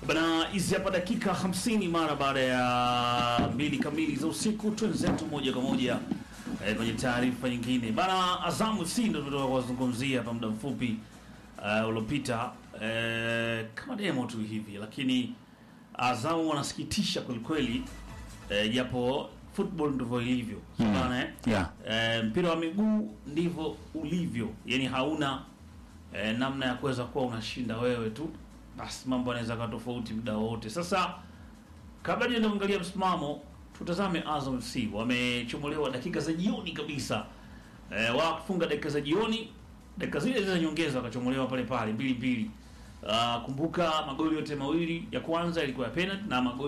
Bana, hizi hapa dakika 50 mara baada ya mbili kamili za usiku, twenzetu moja kwa moja eh, kwenye taarifa nyingine bana. Azamu si ndo tunatoka kuwazungumzia hapa muda mfupi uh, uliopita eh, kama demo tu hivi, lakini Azamu wanasikitisha kwelikweli eh, japo football ndivyo ilivyo Mm. bana eh? Yeah. Eh, mpira wa miguu ndivyo ulivyo, yani hauna eh, namna ya kuweza kuwa unashinda wewe tu, basi mambo yanaweza kuwa tofauti muda wote. Sasa kabla tuende kuangalia msimamo, tutazame Azam FC wamechomolewa dakika za jioni kabisa, eh, wakufunga dakika za jioni, dakika zile zile za nyongeza wakachomolewa pale pale mbili mbili. Uh, kumbuka magoli yote mawili ya kwanza ilikuwa ya penalty na magoli